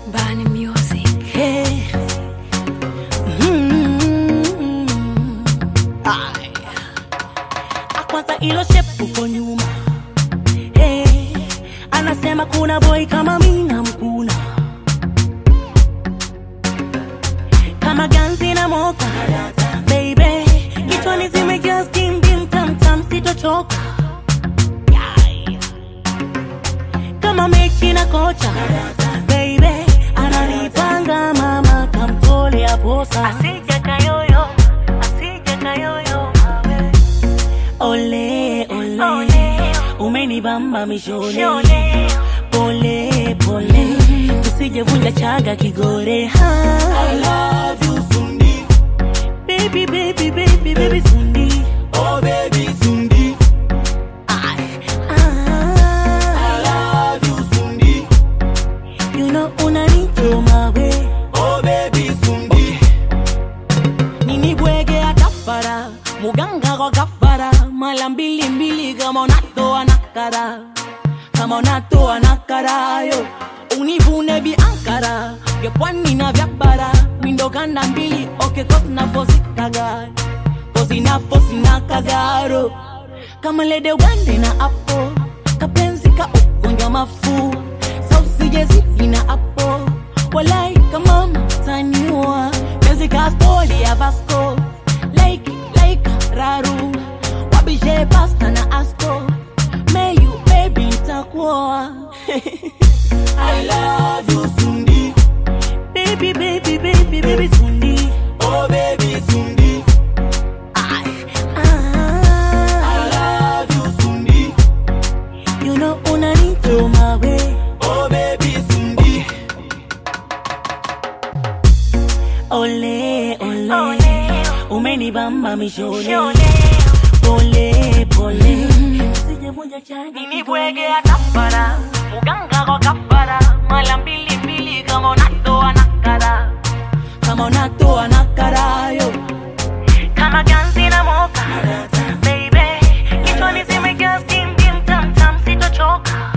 Bani Music. Hey. Mm. Ay. Ah, Kwanza ilo shepu uko nyuma hey. Anasema kuna boy kama mina mkuna kama ganzi na moka baby, kichwani zimejaa steam bim tam tam, sitochoka Yai. kama mechi na kocha baby, ananipanga mama kamtolea posa asije kayoyo asije kayoyo mawe ole ole, umenibamba mishole pole pole tusijevunja chaga kigore ha. I love you, Sundi. baby baby baby baby sundi Oh, baby, Sundi. Ay, I ah, love you, Sundi. you know unanichoma we Oh, baby, Sundi. nini bwege atafara muganga kwa kafara mala mbili mbili kama unatoa nakara kama unatoa nakara yo univune viankara vya pwani na vya bara mindo kanda mbili oke kosna fosikaga kosina fosina kagaro kama lede ugande na apo kapenzi ka ugonjwa mafu sausijezidi na apo walai kama mtaniwa penzi ka stori ya vasco like like raru wabishe pasta na asko meyu baby ntakuoa I love you, Sundi. baby baby baby baby sundi Oh, baby, Sundi. Ay, I ah, love you, Sundi. you know unanichoma we Oh, baby, Sundi. ole ole, umenibamba mishole pole pole usijevunja chagi Nini bwege atafara muganga kwa kafara mala mbili mbili kama unatoa nakara kama unatoa nakarayo kama ganzi na moka baby kichwani zimejaa steam bim tam tam sitochoka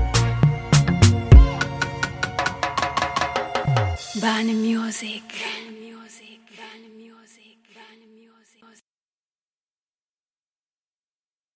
Bani Music.